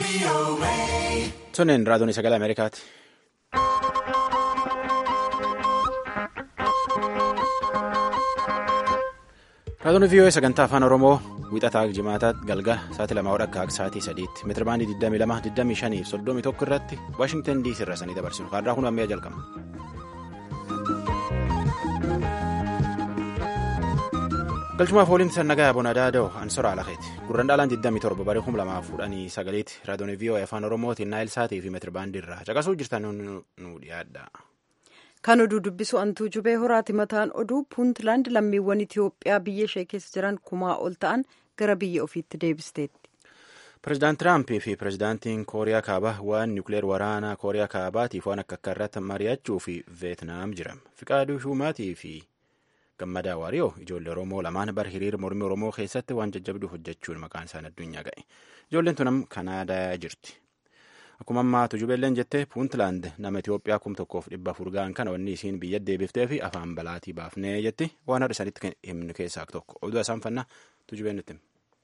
Tonneen raadiyoon sagalee Ameerikaati. Raadiyoon VOA sagantaa afaan Oromoo wixataa jimaataa galgala sa'aatii lamaa akka sa'aatii sadiitti meetira baandii 22 25 fi 31 irratti Waashingtan DC irraa sanii dabarsinu kaarraa kun ammayyaa jalqaba. galchumaaf ooliin sannagaa bonadaa da'oo ansora alakeeti gurraan dhaalaan 27 barii 2019 raadiyoon VOA afaan oromootiin naayil saatii fi meetira baandii irraa caqasuu jirtan nu dhiyaadha. kan oduu dubbisu antuu jubee horaati mataan oduu puuntland lammiiwwan itiyoophiyaa biyya ishee keessa jiran kumaa ol ta'an gara biyya ofiitti deebisteetti. pireezidaant tiraampii fi pireezidaantiin kooriyaa kaabaa waan niwukileer waraanaa kooriyaa kaabaatiif waan akka akka irratti mari'achuu fi veetnaam jiran fiqaaduu shumaatii fi gammadaa waariyoo ijoollee oromoo lamaan bara hiriira mormii oromoo keessatti waan jajjabduu hojjechuun maqaan isaan addunyaa ga'e ijoolleen tunam kanaadaa jirti. Akkuma ammaa tujubeelleen jettee puuntland nama Itoophiyaa kum tokkoof dhibba afur ga'an kana wanni isiin biyya deebiftee fi afaan balaatii baafnee jetti waan har'a isaanitti himnu keessaa tokko oduu isaan fannaa tujubeen nutti.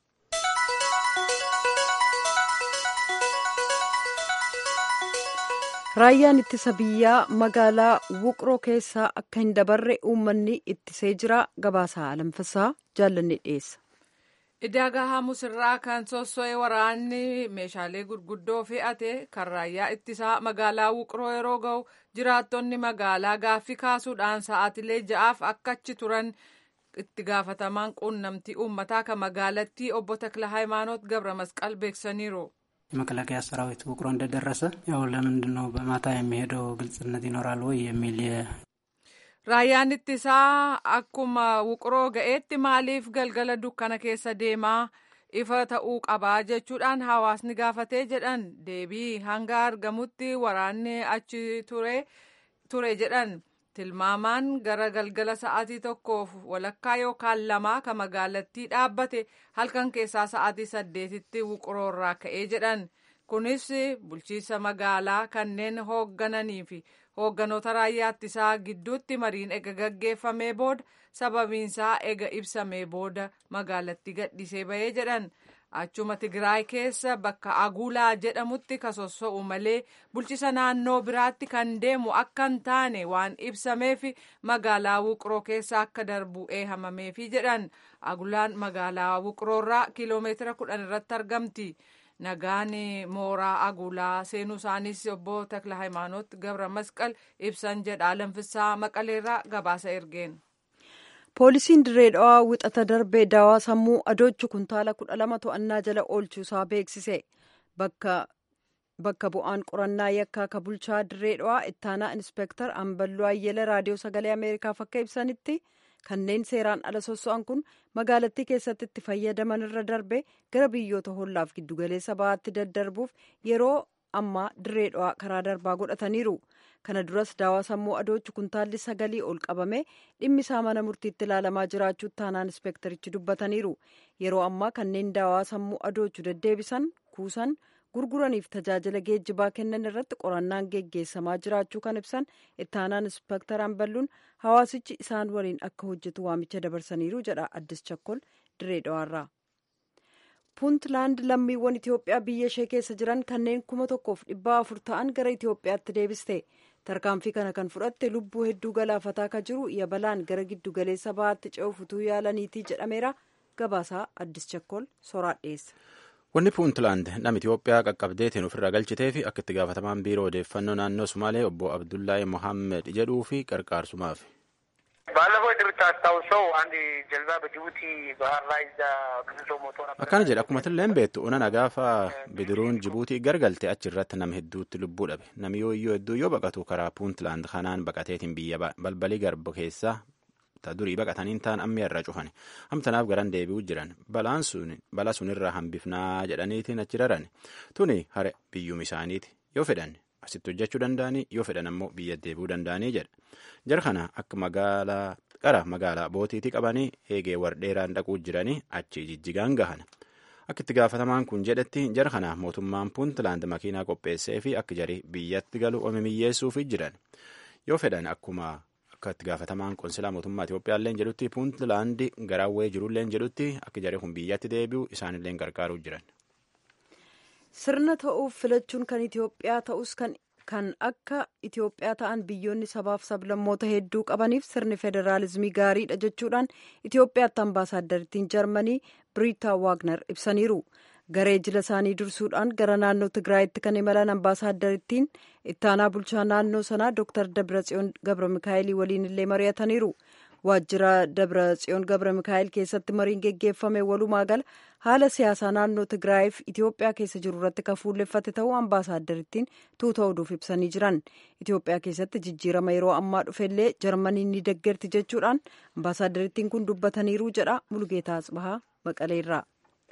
Raayyaan ittisa biyyaa magaalaa Wuqroo keessaa akka hin dabarre uummanni ittisee jira gabaasaa alamfasaa jaallanne dhiyeessa. Idaagaa Hamusirraa kan sosso'ee waraanni meeshaalee gurguddoo fe'ate kan raayyaa ittisaa magaalaa Wuqroo yeroo ga'u jiraattonni magaalaa gaaffii kaasuudhaan sa'aatilee ja'aaf akka achi turan itti gaafatamaan quunnamtii uummataa kan magaalattii obbo Takla Hayimaanoot Gabra Masqal beeksisaniiru. የመከላከያ ሰራዊት ውቅሮ እንደደረሰ ያው ለምንድን ነው በማታ የሚሄደው ግልጽነት ይኖራል ወይ የሚል Raayyaan ittisaa akkuma wuqroo ga'eetti maaliif galgala dukkana keessa deemaa ifa ta'uu qabaa jechuudhaan hawaasni gaafatee jedhan deebii hanga argamutti waraanni achi ture jedhan tilmaamaan gara galgala sa'aatii tokkoof walakkaa yookaan lamaa kan magaalattii dhaabbate halkan keessaa sa'aatii saddeetitti wuqroorraa ka'ee jedhan kunis bulchiinsa magaalaa kanneen hooggananii fi hoogganoota raayyaa ittisaa gidduutti mariin ega gaggeeffamee booda sababiinsaa ega ibsamee booda magaalattii gadhiisee bahee jedhan achuma tigraay keessa bakka agulaa jedhamutti kan sosso'u malee bulchiinsa naannoo biraatti kan deemu akka hin taane waan ibsameef magaalaa wuqroo keessa akka darbu eehamameefi jedhan agulaan magaalaa wuqroorraa kiiloomeetira kudhan irratti argamti. nagaan mooraa agulaa seenuu isaanis obbo Takla Hayimaanoot Gabra Masqal ibsan jedha Alamfisaa Maqaleerraa gabaasa ergeen. Poolisiin dirree dhawaa wixata darbee daawaa sammuu adoochu kuntaala kudha lama to'annaa jala oolchuusaa beeksise. Bakka bu'aan qorannaa yakkaa ka bulchaa dirree dhawaa ittaanaa inspeektar Amballoo Ayyela raadiyoo sagalee Ameerikaaf akka ibsanitti kanneen seeraan ala sosso'an kun magaalattii keessatti itti fayyadaman irra darbe gara biyyoota hollaaf giddugaleessa bahaatti daddarbuuf yeroo ammaa dirree dhawaa karaa darbaa godhataniiru. kana duras daawaa sammuu adoochu kuntaalli sagalii ol qabame dhimmi isaa mana murtiitti ilaalamaa jiraachuu taanaan inspeektarichi dubbataniiru yeroo ammaa kanneen daawaa sammuu adoochu deddeebisan kuusan gurguraniif tajaajila geejjibaa kennan irratti qorannaan geggeessamaa jiraachuu kan ibsan ittaanaan inspeektar Amballuun hawaasichi isaan waliin akka hojjetu waamicha dabarsaniiru jedha addis chakkol dirree dhawaarraa. puuntland lammiiwwan itiyoophiyaa biyya ishee keessa jiran kanneen kuma tokkoof dhibbaa afur ta'an gara itiyoophiyaatti deebiste tarkaanfii kana kan fudhatte lubbuu hedduu galaafataa ka jiru yabalaan gara giddu galeessa bahaatti ce'uuf utuu yaalaniitii jedhameera gabaasaa addis chakkol soraa dhiyeessa. Wanni puuntland nama Itiyoophiyaa qaqqabdeetiin ofirraa galchitee fi akka itti gaafatamaan biiroo odeeffannoo naannoo Sumaalee obbo Abdullahi Mohammed jedhuu fi qarqaarsumaaf. ባለፈው እንደምታስታውሰው አንድ ጀልባ በጅቡቲ ባህር ላይ እዛ ብዙ ሰው ሞቶ ነበር። akkana jedha akkuma tilleen beektu onana gaafa bidiruun jibuutii gargalte achi irratti nama hedduutti lubbuu dhabe nami yoo iyyuu hedduu yoo baqatu karaa puuntland kanaan baqateetiin biyya balbalii garba keessaa ta durii baqataniin ta'an amma irraa cufan hamtanaaf garan deebi'uu jiran balaan sun bala sunirraa hambifnaa jedhaniitiin achi raran tuni hare biyyuma isaaniiti yoo fedhan asitti hojjechuu danda'anii yoo fedhan ammoo biyya deebi'uu danda'anii jedha jara kana akka magaalaa qara magaalaa bootiitii qabanii eegee wardheeraan dhaquu jiranii achi jijjigaan gahan akka itti gaafatamaan kun jedhetti jara kana mootummaan puuntland makiinaa qopheessee fi akka jarii biyyatti galu omimiyyeessuufi jiran yoo fedhan akkuma akka itti gaafatamaan qonsilaa mootummaa Itoophiyaallee jedhutti puuntlaandi garaawwee jirullee jedhutti akka jaree kun biyyatti deebi'u isaanillee gargaaruu jiran. sirna ta'uuf filachuun kan itiyoophiyaa ta'us kan kan akka itiyoophiyaa ta'an biyyoonni sabaaf sablammoota hedduu qabaniif sirni federaalizimii gaariidha jechuudhaan itiyoophiyaatti ambaasaaddariittiin jarmanii biriitaa waagner ibsaniiru garee jila isaanii dursuudhaan gara naannoo tigraayitti kan imalan ambaasaaddariittiin ittaanaa bulchaa naannoo sanaa dooktar dabratsiyoon gabra mikaa'elii waliin illee mari'ataniiru waajjira dabratsiyoon gabra mikaa'el keessatti mariin geggeeffame walumaa gala haala siyaasaa naannoo tigraayiif itiyoophiyaa keessa jiru irratti kan fuulleffate ta'uu ambaasaaddariittiin tuuta oduuf ibsanii jiran itiyoophiyaa keessatti jijjiirama yeroo ammaa dhufellee jarmaniin ni deggerti jechuudhaan ambaasaaddariittiin kun dubbataniiru jedha mulgeetaa asbahaa maqaleerraa.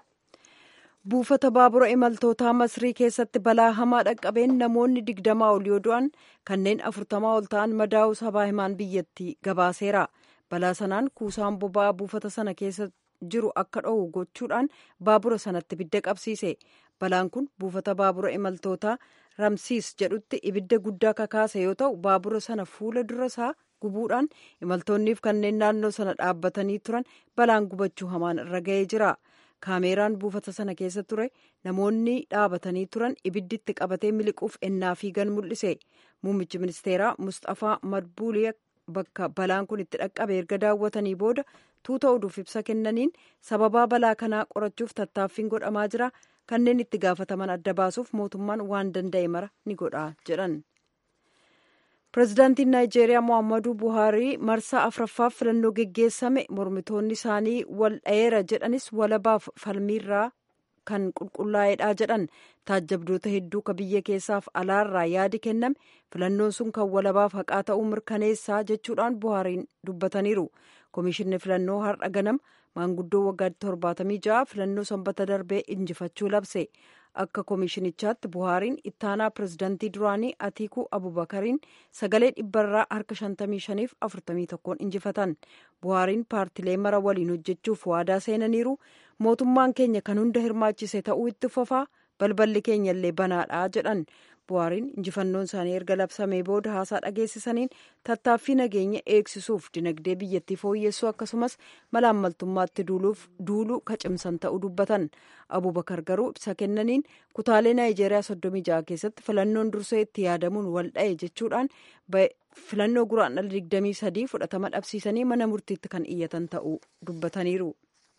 buufata baabura imaltootaa masrii keessatti balaa hamaa dhaqqabeen namoonni digdamaa ol yoo du'an kanneen afurtamaa ol ta'an madaa'uu sabaa himaan biyyattii gabaaseera balaa sanaan kuusaan boba'aa buufata sana keessa jiru akka dho'u gochuudhaan baabura sanatti ibidda qabsiise balaan kun buufata baabura imaltootaa ramsiis jedhutti ibidda guddaa kakaase yoo ta'u baabura sana fuula dura isaa gubuudhaan imaltoonniif kanneen naannoo sana dhaabbatanii turan balaan gubachuu hamaan irra ga'ee jira. kaameeraan buufata sana keessa ture namoonni dhaabatanii turan ibidditti qabatee miliquuf ennaa fiigan mul'ise muummichi ministeeraa mustafaa madbuulii bakka balaan kun itti dhaqqabe erga daawwatanii booda tuuta oduuf ibsa kennaniin sababaa balaa kanaa qorachuuf tattaaffiin godhamaa jira kanneen itti gaafataman adda baasuuf mootummaan waan danda'e mara ni godha jedhan. pireezidaantiin naayijeeriyaa mohaammaduu buhaarii marsaa afraffaaf filannoo geggeessame mormitoonni isaanii wal dhayeera jedhanis walabaaf falmiirraa kan qulqullaa'eedha jedhan taajjabdoota hedduu ka biyya keessaaf alaarraa yaadi kenname filannoon sun kan walabaaf haqaa ta'uu mirkaneessaa jechuudhaan buhaariin dubbataniiru komishinni filannoo har'a ganam maanguddoo waggaa torbaatamii ja'a filannoo sanbata darbee injifachuu labse akka komishinichaatti buhaariin ittaanaa pireezidantii duraanii atiikuu abubakariin sagalee dhibbarraa harka 55f 41 injifatan buhaariin paartilee mara waliin hojjechuuf waadaa seenaniiru mootummaan keenya kan hunda hirmaachise ta'uu itti fufaa balballi keenya illee banaadha jedhan buhaariin injifannoon isaanii erga labsamee booda haasaa dhageessisaniin tattaaffii nageenya eegsisuuf dinagdee biyyattii fooyyessuu akkasumas malaammaltummaatti duuluu kacimsan ta'uu dubbatan abubakar garuu ibsa kennaniin kutaalee naayijeeriyaa soddomii ja'a keessatti filannoon dursee itti yaadamuun wal dha'e jechuudhaan filannoo guraandhala digdamii sadii fudhatama dhabsiisanii mana murtiitti kan iyyatan ta'uu dubbataniiru.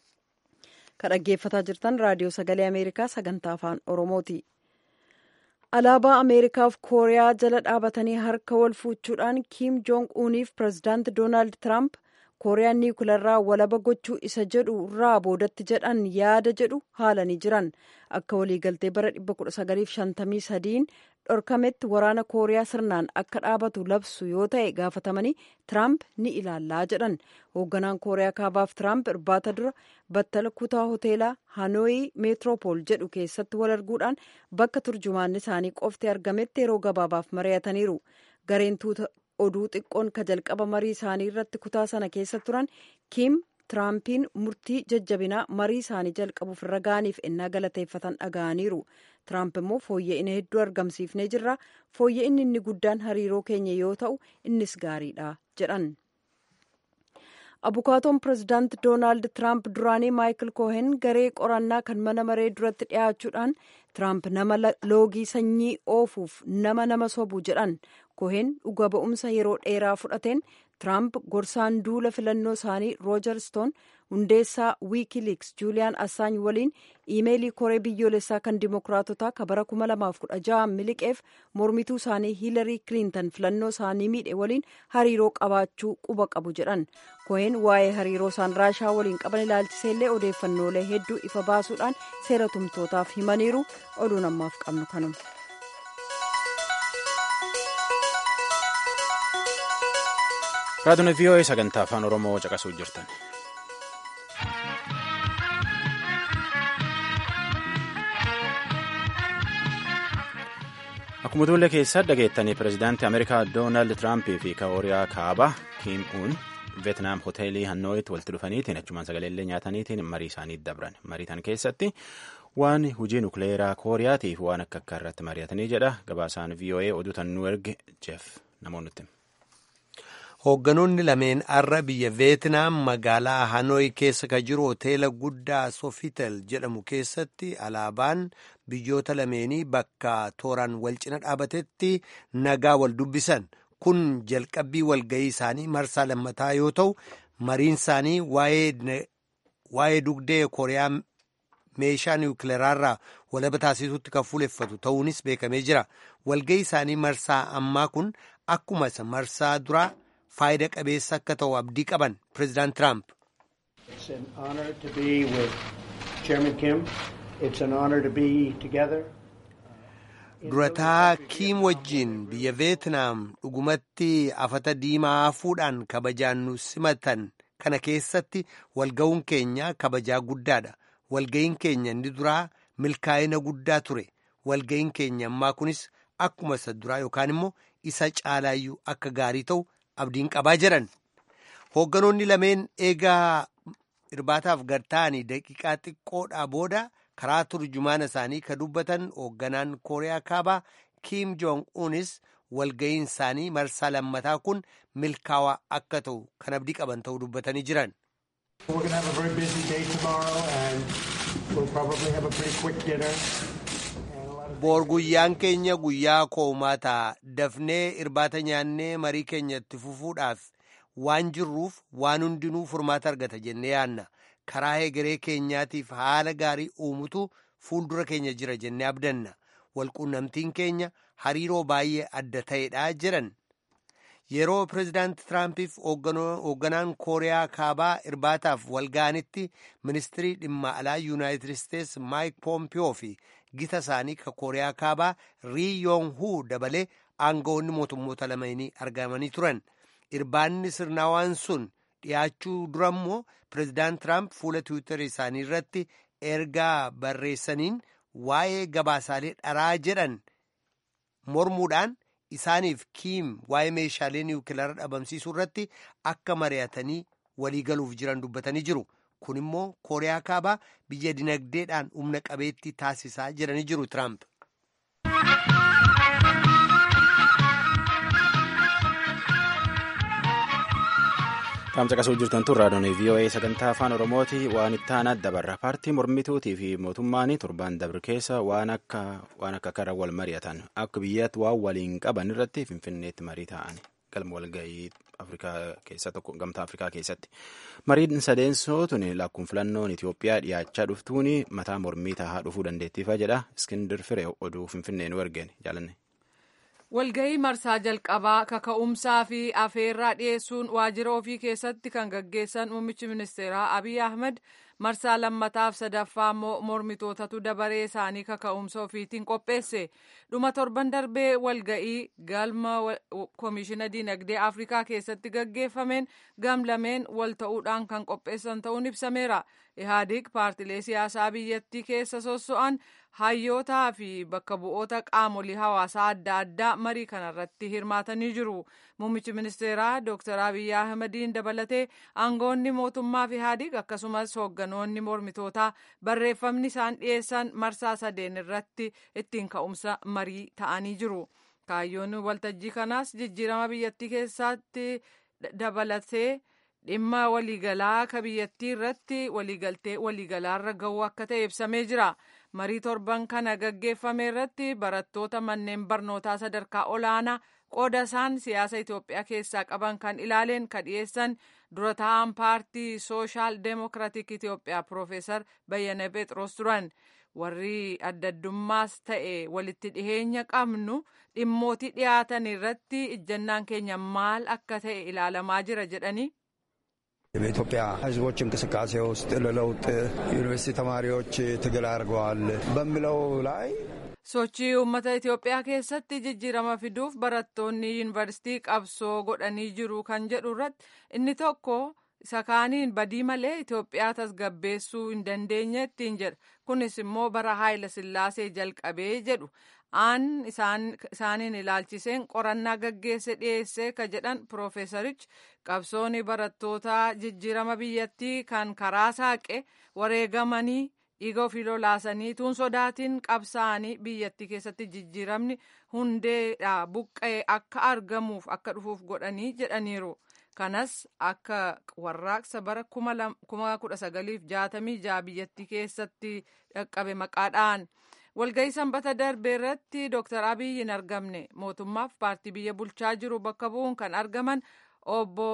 kan dhaggeeffataa jirtan raadiyoo sagalee ameerikaa sagantaa afaan oromooti. alaabaa ameerikaaf kooriyaa jala dhaabatanii harka wal fuuchuudhaan kiim joong uuniif pireezidaanti doonaald tiraamp kooriyaan niikularraa walaba gochuu isa jedhu irraa boodatti jedhan yaada jedhu haalanii jiran akka waliigaltee bara 1953 dhorkametti waraana kooriyaa sirnaan akka dhaabatu labsu yoo ta'e gaafatamanii tiraamp ni ilaallaa jedhan hoogganaan kooriyaa kaabaaf tiraamp irbaata dura battala kutaa hoteelaa hanooyi meetiroopool jedhu keessatti wal arguudhaan bakka turjumaanni isaanii qofti argametti yeroo gabaabaaf mari'ataniiru gareen tuuta oduu xiqqoon ka jalqaba marii isaanii irratti kutaa sana keessa turan kiim tiraampiin murtii jajjabinaa marii isaanii jalqabuuf irra ga'aniif ennaa galateeffatan dhaga'aniiru tiraamp immoo fooyya'ina hedduu argamsiifnee jirra fooyya'inni inni guddaan hariiroo keenya yoo ta'u innis gaariidha jedhan abukaatoon pireezidaanti doonaald tiraamp duraanii maayikil koohen garee qorannaa kan mana maree duratti dhiyaachuudhaan tiraamp nama loogii sanyii oofuuf nama nama sobu jedhan koohen dhuga ba'umsa yeroo dheeraa fudhateen tiraamp gorsaan duula filannoo isaanii roojar stoon hundeessaa wiikiliks juuliyaan assaany waliin iimeelii koree biyyoolessaa kan dimokiraatotaa ka bara 2016 miliqeef mormituu isaanii hiilarii kiliintan filannoo isaanii miidhe waliin hariiroo qabaachuu quba qabu jedhan koohen waa'ee hariiroo isaan raashaa waliin qaban ilaalchiseellee odeeffannoolee hedduu ifa baasuudhaan seera tumtootaaf himaniiru oduun ammaaf qabnu kanuma. raadiyoon vii'oo'ee sagantaa afaan oromoo caqasuu jirtan. akkuma tuulle keessaa dhageettanii pireezidaantii ameerikaa doonaald tiraampii fi kooriyaa kaabaa kiim uun veetnaam hoteelii hannooyitti walitti dhufaniitiin achumaan sagaleellee nyaataniitiin marii isaanii dabran marii tan keessatti waan hujii nukleeraa kooriyaatiif waan akka akka irratti mari'atanii jedha gabaasaan vii'oo'ee oduu tan nu erge jeef namoonni Hoogganoonni lameen har'a biyya Veetinaam magaalaa Hanooy keessa ka jiru hoteela guddaa Sofitel jedhamu keessatti alaabaan biyyoota lameenii bakka tooraan wal cina dhaabatetti nagaa wal dubbisan. Kun jalqabbii walga'ii isaanii marsaa lammataa yoo ta'u, mariin isaanii waa'ee dugdee Kooriyaa meeshaa niwukileeraarraa walaba taasisuutti kan fuuleffatu ta'uunis beekamee jira. Walga'ii isaanii marsaa ammaa kun akkuma isa marsaa duraa faayida qabeessa akka ta'u abdii qaban pireezidaant Tiraamp. Durataa Kiim wajjiin biyya Veetinaam dhugumatti afata diimaa hafuudhaan kabajaan nu simatan kana keessatti walga'uun keenya kabajaa guddaadha. Walga'iin keenya inni duraa milkaa'ina guddaa ture. Walga'iin keenya ammaa kunis akkuma isa duraa yookaan immoo isa caalaayyuu akka gaarii ta'u abdiin qabaa jedhan. Hoogganoonni lameen eegaa irbaataaf gad ta'anii daqiiqaa xiqqoodhaa booda karaa turjumaana isaanii ka dubbatan hoogganaan kooriyaa kaabaa kiim joong unis walga'iin isaanii marsaa lammataa kun milkaawaa akka ta'u kan abdii qaban ta'uu dubbatanii jiran. boor guyyaan keenya guyyaa koomaataa dafnee irbaata nyaannee marii keenya itti fufuudhaaf waan jirruuf waan hundinuu furmaata argata jennee yaanna karaa hegeree keenyaatiif haala gaarii uumutu fuuldura keenya jira jennee abdanna walquunnamtiin keenya hariiroo baay'ee adda ta'edha jedhan yeroo pireezidaanti tiraampiif hoogganaan kooriyaa kaabaa irbaataaf walga'anitti ministirii dhimma alaa yuunaayitid isteets maayik poompiyoo fi gita isaanii ka kooriyaa kaabaa rii yoong huu dabalee aangawoonni mootummoota lameenii argamanii turan irbaanni sirnaawaan sun dhiyaachuu dura immoo pireezidaant tiraamp fuula tiwiitarii isaanii irratti ergaa barreessaniin waa'ee gabaasaalee dharaa jedhan mormuudhaan isaaniif kiim waa'ee meeshaalee niwukilaara dhabamsiisuu irratti akka mari'atanii waliigaluuf jiran dubbatanii jiru. kun immoo kooriyaa kaabaa biyya dinagdeedhaan humna qabeettii taasisaa jedhanii jiru tiraamp. Qaamsa qasuu jirtan tun raadiyoon VOA sagantaa afaan Oromooti waan itti aanaa dabarra. Paartii mormituutii fi mootummaan torbaan dabre keessa waan akka waan akka kara wal mari'atan akka biyyaatti waan waliin qaban irratti finfinneetti marii ta'an galma walgahii Afrikaa keessa tokko gamtaa Afrikaa keessatti. Mariin sadeensoo tun lakkuun filannoon Itoophiyaa dhiyaachaa dhuftuun mataa mormii tahaa dhufuu dandeettiifa jedha Iskindir Firee oduu finfinnee nu ergeen jaalanne. Walgahii marsaa jalqabaa kaka'umsaa fi afeerraa dhiyeessuun waajjira ofii keessatti kan gaggeessan muummichi ministeeraa Abiy Ahmed marsaa lammataaf sadaffaa immoo mormitootatu dabaree isaanii kaka'umsa ofiitiin qopheesse. Dhuma torban darbee walgahii galma koomishina diinagdee Afrikaa keessatti gaggeeffameen gamlameen wal ta'uudhaan kan qopheessan ta'uun ibsameera. Ihaadig paartilee siyaasaa biyyattii keessa sosso'an hayyootaa fi bakka bu'oota qaamolee hawaasaa adda addaa marii kanarratti hirmaatanii jiru. Muummichi ministeeraa Dr. Abiy Ahmediin dabalatee aangoonni mootummaa fi Ihaadig akkasumas hoogganoonni mormitootaa barreeffamni isaan dhiyeessan marsaa sadeen irratti ittiin ka'umsa marii ta'anii jiru. Kaayyoon waltajjii kanaas jijjiirama biyyattii keessatti dabalatee dhimma waliigalaa ka biyyattii irratti waliigaltee waliigalaarra ga'uu akka ta'e ibsamee jira. Marii torban kana gaggeeffame irratti barattoota manneen barnootaa sadarkaa olaanaa qooda isaan siyaasa Itoophiyaa keessaa qaban kan ilaaleen ka dhiyeessan dura taa'an paartii sooshaal deemokiraatik Itoophiyaa Piroofeesar Bayyana Phexros turan. Warri addaddummaas ta'e walitti dhiheenya qabnu dhimmootii dhiyaatan irratti ijjannaan keenya maal akka ta'e ilaalamaa jira jedhanii በኢትዮጵያ ሕዝቦች እንቅስቃሴ ውስጥ ለለውጥ ዩኒቨርሲቲ ተማሪዎች ትግል አድርገዋል በሚለው ላይ sochii uummata Itoophiyaa keessatti jijjiirama fiduuf barattoonni yuunivarsiitii qabsoo godhanii jiru kan jedhu irratti inni tokko isa kaaniin badii malee Itoophiyaa tasgabbeessuu hin dandeenye ittiin jedha. Kunis immoo bara Haayila Sillaasee jalqabee jedhu aan isaaniin ilaalchiseen qorannaa gaggeesse dhiyeesse ka jedhan Piroofeesarichi qabsoonni barattootaa jijjiirama biyyattii kan karaa saaqe wareegamanii dhiiga ofii lolaasanii tuun sodaatiin qabsaa'anii biyyattii keessatti jijjiiramni hundeedha buqqa'ee akka argamuuf akka dhufuuf godhanii jedhaniiru. kanas akka warraaqsa bara kuma kudha sagaliif jaatamii jaha biyyattii keessatti dhaqqabe maqaadhaan walgahii sanbata darbe irratti dooktar abiy hin argamne mootummaaf paartii biyya bulchaa jiru bakka bu'uun kan argaman obbo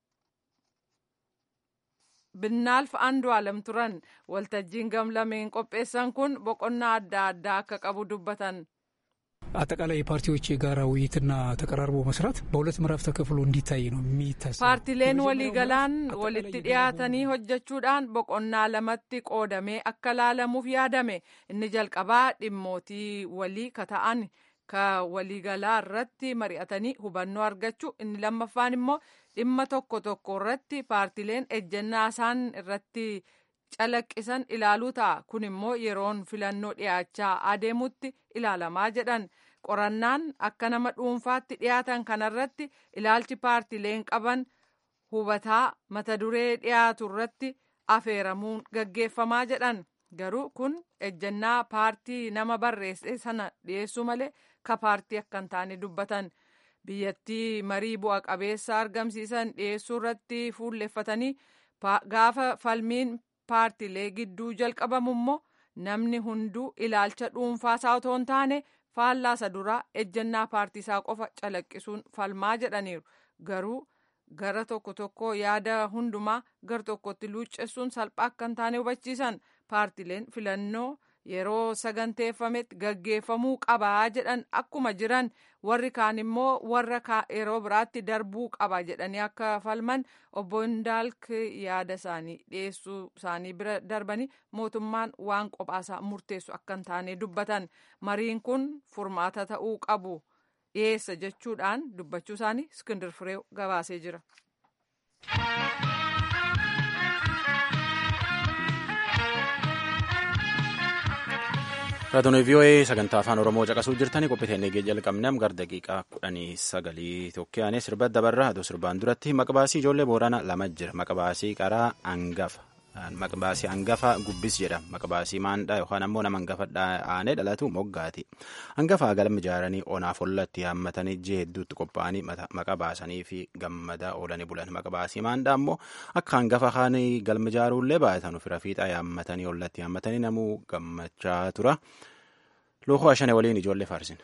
binnaalf andu'aalam turan waltajjiin gamlameen qopheessan kun boqonnaa adda addaa akka qabu dubbatan. አጠቃላይ የፓርቲዎች የጋራ ውይይትና ተቀራርቦ መስራት በሁለት ምዕራፍ ተከፍሎ እንዲታይ ነው የሚታሰብ paartileen waliigalaan walitti dhiyaatanii hojjechuudhaan boqonnaa lamatti qoodamee akka laalamuuf yaadame inni jalqabaa dhimmootii walii ka ta'an ka waliigalaa irratti mari'atanii hubannoo argachuu inni lammaffaan immoo dhimma tokko tokko irratti paartileen ejjennaa isaan irratti calaqqisan ilaaluu ta'a kun immoo yeroon filannoo dhiyaachaa adeemutti ilaalamaa jedhan qorannaan akka nama dhuunfaatti dhiyaatan kanarratti ilaalchi paartileen qaban hubataa mata duree dhiyaatu irratti afeeramuun gaggeeffamaa jedhan garuu kun ejjennaa paartii nama barreesse sana dhiyeessuu malee ka paartii akka hin taane dubbatan biyyattii marii bu'a qabeessa argamsiisan dhiyeessuu irratti fuulleffatanii gaafa falmiin paartilee gidduu jalqabamu immoo namni hunduu ilaalcha dhuunfaasaa otoo hin taane faallaasa duraa ejjennaa paartiisaa qofa calaqqisuun falmaa jedhaniiru garuu gara tokko tokko yaada hundumaa gar tokkotti luuccessuun salphaa akka hin taane hubachiisan paartileen filannoo yeroo saganteeffametti gaggeeffamuu qabaa jedhan akkuma jiran warri kaan immoo warra yeroo biraatti darbuu qaba jedhanii akka falman obbo Indaalk yaada isaanii dhiyeessuu isaanii bira darbanii mootummaan waan qophaasaa murteessu akka hin taane dubbatan mariin kun furmaata ta'uu qabu dhiyeessa jechuudhaan dubbachuu isaanii iskindir fireew gabaasee jira. Raadiyoo VOA sagantaa afaan Oromoo caqasuu jirtanii qophiteenii jalqabnee gara daqiiqaa kudhanii sagalii tokkoyaanee sirba dabarraa aduu sirbaan duratti maqbaasii ijoollee boorana lama jira maqbaasii qaraa hangafa maqbaasii hangafa gubbis jedhama maqbaasii maandhaa yookaan ammoo nama hangafa aanee dhalatu moggaati hangafa galma ijaaranii onaaf ollatti haammatanii ji'a hedduutti qophaa'anii maqa baasanii fi gammadaa oolanii bulan maqbaasii maandhaa ammoo akka hangafa kaanii galma ijaaruullee baay'atan ofirra fiixaa yaammatanii ollatti haammatanii namuu gammachaa tura. Lookoo ashane waliin ijoollee faarsin.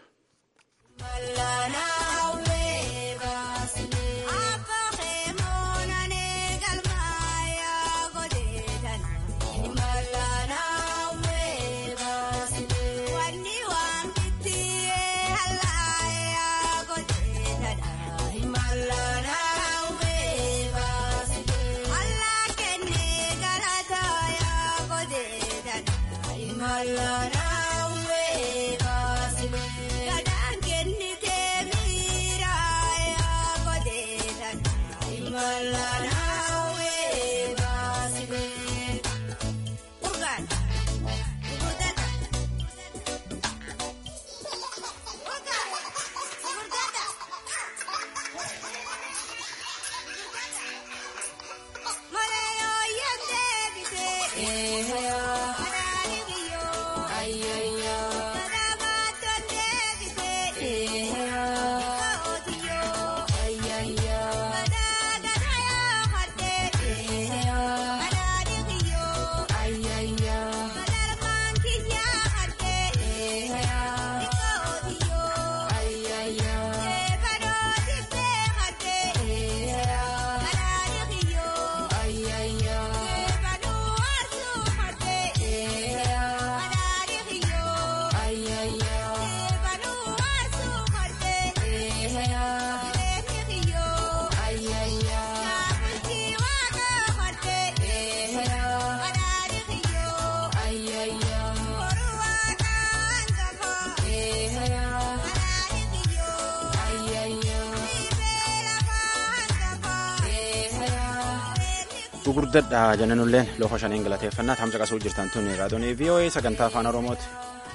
gurguddadha jennanulleen loofa shaniin galateeffannaa tamsa qasuu jirtan tun raadiyoon VOA sagantaa afaan oromooti.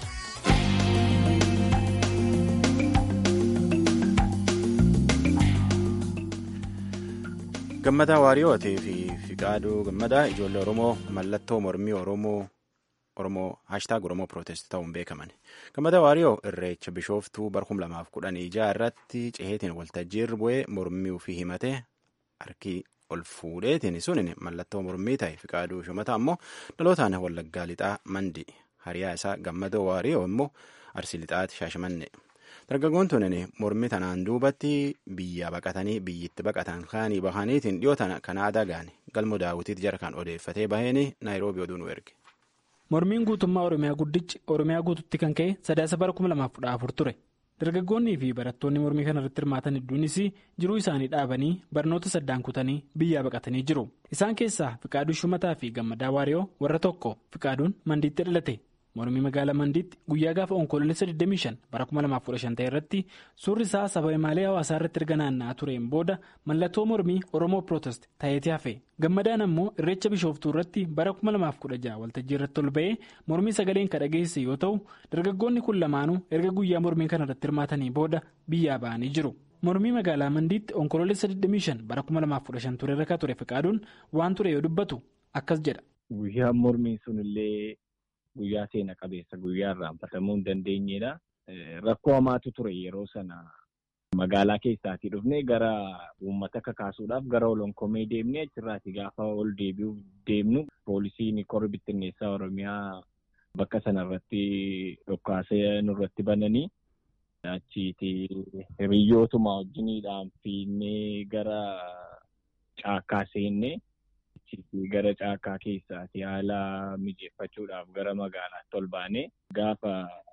gammadaa waariyootii fi fiqaaduu gammadaa ijoollee oromoo mallattoo mormii oromoo oromoo haashtaag oromoo pirootest ta'uun beekaman gammadaa waariyoo irreecha bishooftuu barkum lamaaf kudhanii jaha irratti ceheetiin waltajjii irra bu'ee mormii ofii himatee harkii ol fuudheetiin sunin mallattoo mormii ta'e fiqaaduu shumata ammoo dhalootaan wallaggaa lixaa mandi hariyaa isaa gammadoo waariyoo immoo arsii lixaati shaashamanne. dargaggoon tunin mormi tanaan duubatti biyya baqatanii biyyitti baqatan kaanii bahaniitiin dhiyoo tana kanaadaa gaane galmo daawwitiitti jara kan odeeffatee baheen naayiroobii oduu nu erge. mormiin guutummaa oromiyaa guddichi oromiyaa guututti kan ka'e sadaasa bara 2014 ture dargaggoonnii fi barattoonni mormii kana irratti hirmaatan hedduunis jiruu isaanii dhaabanii barnoota saddaan kutanii biyyaa baqatanii jiru isaan keessaa fiqaaduu shumataa fi gammadaa waariyoo warra tokko fiqaaduun mandiitti dhalate. mormii magaalaa mandiitti guyyaa gaafa onkoloolessa 25 bara 2015 ta'e irratti suurri isaa saba imaalee hawaasaa irratti erga naanna'aa tureen booda mallattoo mormii oromoo pirootest ta'eeti hafe gammadaan ammoo irreecha bishooftuu irratti bara 2016 waltajjii irratti ol ba'ee mormii sagaleen kan dhageesse yoo ta'u dargaggoonni kun lamaanuu erga guyyaa mormii kana irratti hirmaatanii booda biyyaa ba'anii jiru. mormii magaalaa mandiitti onkoloolessa 25 bara 2015 ture irra ture fiqaaduun waan ture yoo dubbatu akkas jedha. guyyaan mormii sunillee. Guyyaa seena qabeessa guyyaa irraanfatamuu hin dandeenyedha. Rakkoo hamaatu ture yeroo sana magaalaa keessaatii dhufnee gara uummata kakaasuudhaaf gara olonkomee deemnee achirraati gaafa ol deebi'uuf deemnu poolisiin korri bittinneessaa Oromiyaa bakka sanarratti dhokkaasee nurratti bananii achiiti hiriyyootuma wajjiniidhaan fiinnee gara caakkaa seennee. gara caakkaa keessaati haala mijeeffachuudhaaf gara magaalaatti ol baanee gaafa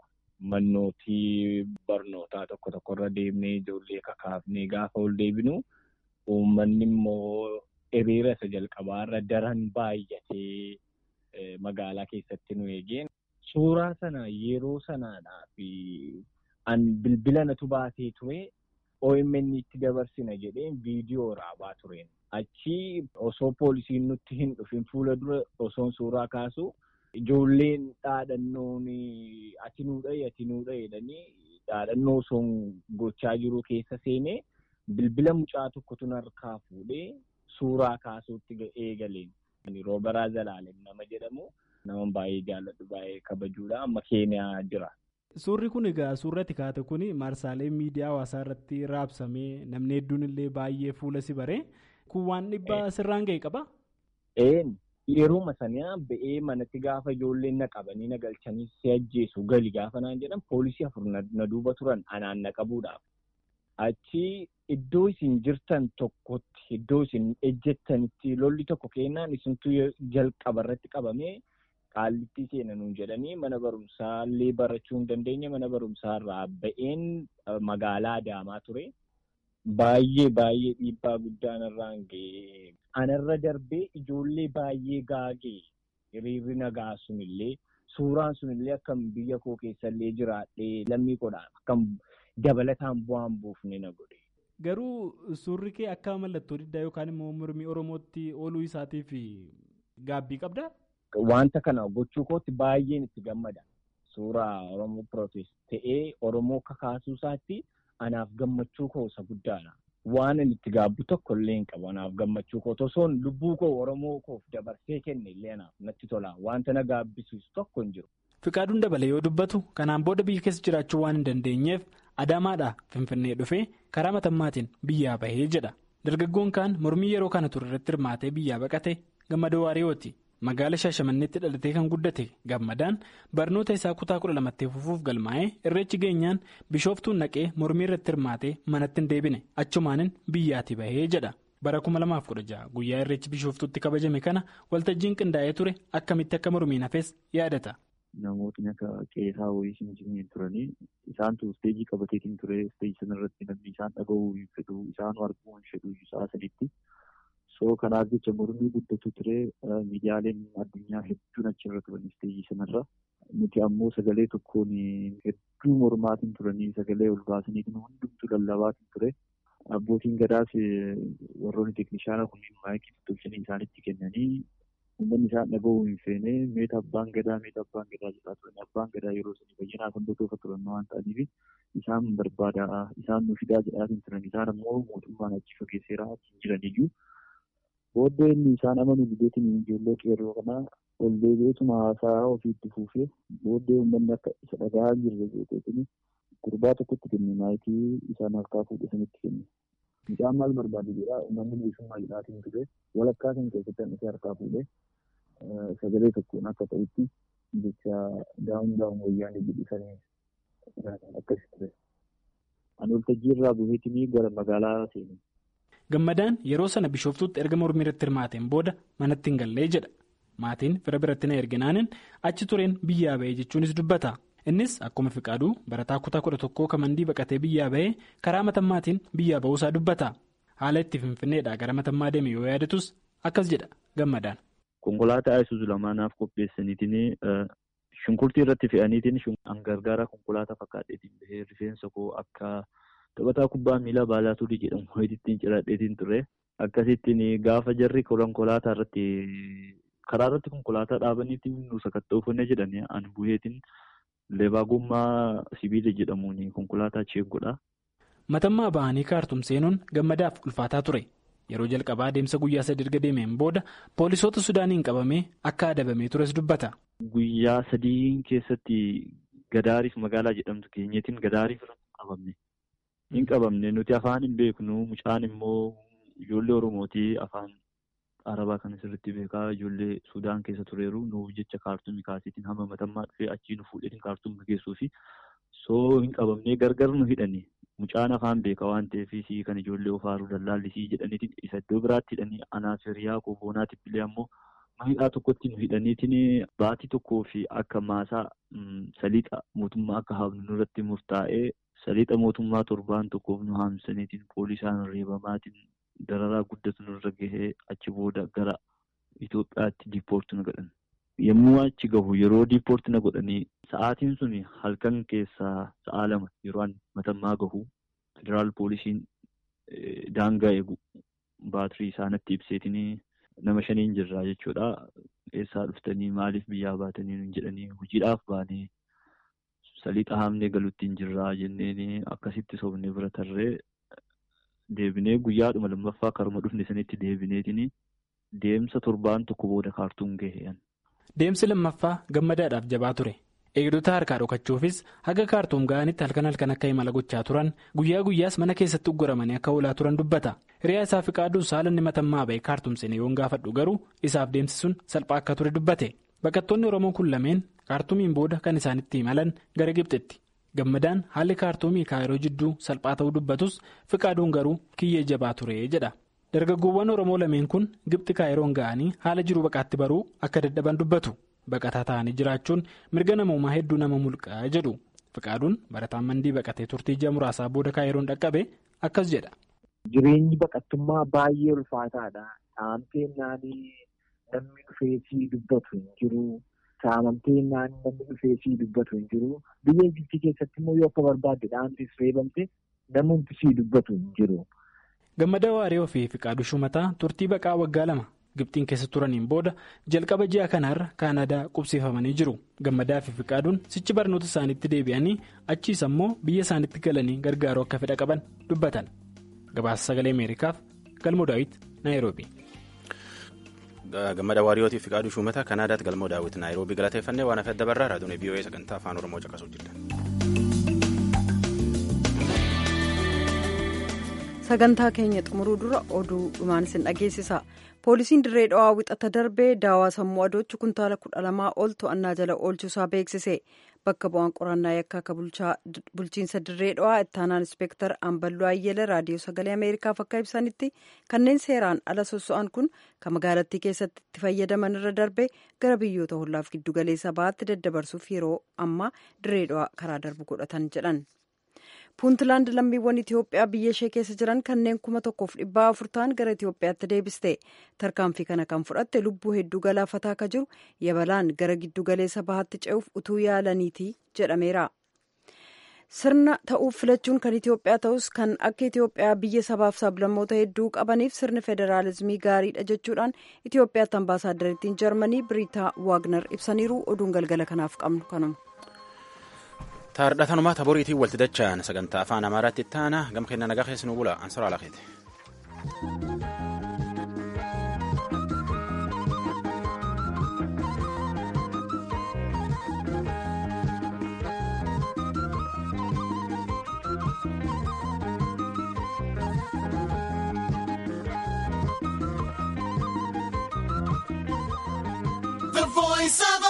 mannootii barnootaa tokko tokkorra deemnee ijoollee kakaafnee gaafa ol deebinu uummanni immoo hiriira isa jalqabaarra daran baay'atee magaalaa keessatti nu eegeen suuraa sana yeroo sanaadhaa fi an bilbila natu baatee ture OMN itti dabarsina jedheen viidiyoo raabaa tureen. Achi osoo poolisiin nutti hin dhufin fuula dura osoon suuraa kaasu ijoolleen dhaadhannoon ati nuu dhahe ati nuu dhahe jedhanii dhaadhannoo osoon gochaa jiru keessa seenee bilbila mucaa tokkotu harkaa fuudhee suuraa kaasuutti eegaleen. Roobaraa Zalaalem nama jedhamu nama baay'ee jaalladhu baay'ee kabajuudha amma keeniyaa jira. Suurri kun egaa suurratti kaate kun maarsaalee miidiyaa hawaasaa irratti raabsamee namni hedduun illee baay'ee fuula si baree kun waan dhibbaa sirraan ga'e qaba. Een yeroo sanaa ba'ee manatti gaafa ijoolleen na qabanii na galchanii si ajjeesu gali gaafa naan jedhan poolisii afur na duuba turan anaan na qabuudhaaf. Achi iddoo isin jirtan tokkotti iddoo isin ejjettanitti lolli tokko kennaan isintu jalqaba irratti qabamee. Qaallittii seenanuun jedhanii mana barumsaa illee barachuu hin dandeenye mana barumsaa irraa ba'een magaalaa Adaamaa ture. Baay'ee baay'ee dhiibbaa guddaan irraan ga'e. Anarra darbee ijoollee baay'ee gaagee hiriirri nagaa sunillee suuraan sunillee akkam biyya koo keessallee jiraadhee lammii godhaan akkam dabalataan bu'aan buufne na godhe. Garuu suurri kee akka mallattoo diddaa yookaan immoo mormii Oromootti ooluu isaatiif gaabbii qabdaa? Wanta kana gochuu kootti baay'een itti gammada. Suuraa Oromoo Pirootest ta'ee Oromoo kakaasuu isaatti anaaf gammachuu koo isa guddaadha. Waan inni itti gaabbu tokko illee hin qabu anaaf gammachuu koo osoon lubbuu koo Oromoo koof dabarsee kenne illee anaaf natti tola. Wanta na gaabbisiisu tokko hin jiru. Fiqaaduun dabalee yoo dubbatu kanaan booda biyya keessa jiraachuu waan hin dandeenyeef Adaamaadhaa Finfinnee dhufee karaa matammaatiin biyyaa bahee jedha. Dargaggoon kaan mormii yeroo kana ture irratti hirmaatee biyyaa baqate gammadoo waariyooti. Magaala Shaashamanneetti dhalatee kan guddate gammadaan barnoota isaa kutaa kudha lamatti fufuuf galmaa'ee irreechi geenyaan bishooftuun naqee mormii irratti hirmaatee manatti hin deebine achumaanin biyyaatti bahee jedha. Bara 2016 guyyaa irreechi bishooftuutti kabajame kana waltajjiin qindaa'ee ture akkamitti akka mormiin hafes yaadata. Namootni akka qeesaa wayii hin jirne turanii isaantu isteejii qabateetiin ture isteejii sanarratti namni isaan dhaga'uu hin fedhu isaan arguu hin fedhu isaa sanitti. So kanaaf jecha mormii guddatu ture miidiyaaleen addunyaa hedduun achirra turan isteejii sanarra. Nuti ammoo sagalee tokkoon hedduu mormaatiin turanii sagalee ol baasaniitiin hundumtuu lallabaatiin ture. Abbootiin gadaas warroonni teeknishaana kunniin maayikii tolchanii isaanitti kennanii uummanni isaan dhaga'uu hin feene meeta abbaan gadaa meeta abbaan gadaa jedhaa turan. Abbaan gadaa yeroo sanii bayyinaa kan dotoofa turan waan ta'aniif isaan barbaada isaan nu fidaa jedhaatiin turan. Isaan ammoo mootummaan achi fageesseeraa achi hin jiraniyyuu. Booddee inni isaan amanu bideetiin ijoollee qeerroo kanaa ol deebi'eetuma haasaa ofiitti fuufee booddee uummanni akka isa dhagaa jirre jeeteetiin gurbaa tokkotti kenne maayikii isaan harkaa fuudhe sanitti kenne. Mucaan maal barbaadu jedha uummanni bilisummaa jedhaatiin ture walakkaa kan keessatti hanqisee harkaa fuudhee sagalee tokkoon akka ta'utti jecha daawun daawun wayyaanii jedhisanii akkas ture. Ani waltajjii irraa buufeetinii gara magaalaa seene. Gammadaan yeroo sana bishooftuutti erga mormii irratti hirmaateen booda manatti hin gallee jedha. Maatiin fira biratti na erginaanin achi tureen biyyaa bahee jechuunis dubbata. Innis akkuma fiqaaduu barataa kutaa kudha tokkoo kamandii baqatee biyyaa bahee karaa matammaatiin biyyaa bahuusaa dubbata. Haala itti finfinneedhaa gara matammaa deeme yoo yaadatus akkas jedha gammadaan. Konkolaataa Isuzu lamaanaaf qopheessaniitiin shunkurtii irratti fe'aniitiin gargaara konkolaataa fakkaatteetiin bahee rifeensa koo akka taphataa kubbaa miilaa baalaatuudii jedhamu ho'ittiin ciradheetiin ture. Akkasittiin gaafa jarri konkolaataa irratti karaa irratti konkolaataa dhaabaniitiin nu sakatta'uufannee jedhanii ani bu'eetiin leebaa gommaa sibiila jedhamuun konkolaataa cheeggodha. Matammaa ba'anii kaartum seenuun gammadaaf ulfaataa ture. Yeroo jalqabaa adeemsa guyyaa sadii erga deemeen booda poolisoota Sudaaniin qabamee akka adabamee tures dubbata. Guyyaa sadii keessatti Gadaariif magaalaa jedhamtu keenyaatiin Gadaariif qabamne. Hin qabamne nuti afaan hin beeknu mucaan immoo ijoollee Oromootii afaan Arabaa kan asirratti beekaa ijoollee Sudaan keessa tureeru nuuf jecha kaartumii kaasiitiin hamma matammaa dhufee achii nu fuudhee kaartumii geessuu fi soo hin qabamnee gargar nu hidhani. Mucaan afaan beekaa waan ta'eef kan ijoollee ofaaruu dallaallisii jedhaniitiin isa iddoo biraatti hidhanii anaaf hiriyaa kooboonaatiif illee ammoo hidhaa tokkotti nu hidhaniitiin baatii tokkoo fi akka maasaa saliixa mootummaa akka haamnu nurratti murtaa'ee saliixa mootummaa torbaan tokkoof nu haamsaniitiin poolisaan reebamaatiin dararaa guddatu nurra gahee achi booda gara Itoophiyaatti diippoorti na godhan. Yommuu achi gahu yeroo diippoorti na godhanii sa'aatiin sun halkan keessaa sa'a lama yeroo matammaa gahu federaal poolisiin daangaa eegu baatirii isaanitti ibseetiin nama shaniin jirraa jechuudha. Eessaa dhuftanii maaliif biyyaa baatanii jedhanii hojiidhaaf baanee saliixa haamnee galuutti hin jirraa jenneen akkasitti sobnee bira tarree deebinee guyyaadhuma lammaffaa karuma dhufne sanitti deebineetiin deemsa torbaan tokko booda kaartuun gaheen. Deemsi lammaffaa gammadaadhaaf jabaa ture. Eegdota harkaa dhokachuufis haga kaartuum ga'anitti halkan halkan akka imala gochaa turan guyyaa guyyaas mana keessatti ugguramanii akka oolaa turan dubbata. Hiriyaa isaa fi qaaduun saalanni matammaa ba'e kaartuum seenee yoon gaafadhu garuu isaaf deemsi sun salphaa akka ture dubbate. Baqattoonni Oromoo kun lameen kaartuumiin booda kan isaanitti imalan gara Gibxitti. Gammadaan haalli kaartuumii kaayiroo jidduu salphaa ta'uu dubbatus fiqaaduun garuu kiyyee jabaa ture jedha. Dargaggoowwan Oromoo lameen kun Gibxi kaayiroon ga'anii haala jiru baqaatti baruu akka dadhaban dubbatu. Baqataa ta'anii jiraachuun mirga namoomaa hedduu nama mulqaa jedhu. Fiqaaduun barataan mandii baqatee turtii ji'a muraasaa booda kaayiroon dhaqqabe akkas jedha. Jireenyi baqattummaa baay'ee ulfaataadha. Saamtee naanii namni dhufeesii dubbatu hin jiru. Saamamtee naanii namni dhufeesii dubbatu hin jiru. Biyya Gibxii keessatti immoo yoo akka barbaadde dhaantis reebamte namni sii dubbatu hin jiru. Gammadaa Waaree fi Fiqaaduu Shumataa turtii baqaa waggaa lama Gibxiin keessa turaniin booda jalqaba ji'a kanaarra Kaanadaa qubsiifamanii jiru. Gammadaa fi Fiqaaduun sichi barnoota isaaniitti deebi'anii achiis ammoo biyya isaaniitti galanii gargaaruu akka fedha qaban dubbatan. Gabaasa sagalee Ameerikaaf Galmoo Daawit Naayiroobi. Gammada Waariyootii fi Fiqaaduu Shumataa Kanaadaatti Galmoo Daawit Naayiroobi galateeffannee waan hafe dabarraa raadiyoo VOA sagantaa afaan Oromoo caqasuu jirtan. sagantaa keenya xumuruu dura oduu dhumaan isin dhageessisa poolisiin dirree dhawaa wixata darbee daawaa sammuu adoochi kuntaala kudha lamaa ol to'annaa jala oolchuusaa beeksise bakka bu'aan qorannaa yakkaa akka bulchiinsa dirree dhawaa ittaanaan inspektar amballoo ayyela raadiyoo sagalee ameerikaaf akka ibsanitti kanneen seeraan ala sosso'an kun kan magaalattii keessatti itti fayyadaman irra darbee gara biyyoota hollaaf giddugaleessa bahaatti daddabarsuuf yeroo ammaa dirree dhawaa karaa darbu godhatan jedhan. puuntlaand lammiiwwan itiyoophiyaa biyya ishee keessa jiran kanneen kuma tokkoof dhibbaa afur ta'an gara itiyoophiyaatti deebiste tarkaanfii kana kan fudhatte lubbuu hedduu galaafataa akka jiru yabalaan gara giddugaleessa bahaatti ce'uuf utuu yaalaniiti jedhameera. sirna ta'uuf filachuun kan itiyoophiyaa ta'us kan akka itiyoophiyaa biyya sabaaf sablammoota hedduu qabaniif sirni federaalizimii gaariidha jechuudhaan itiyoophiyaatti ambaasaaddariittiin jarmanii biriitaa waagner ibsaniiru oduun galgala kanaaf qabnu kanuma. taardhatanumaa taboriitiin walti dacha'an sagantaa afaan amaaraatti ittaana gam kenna nagaa keessanuu bula ansora alakeete. The voice of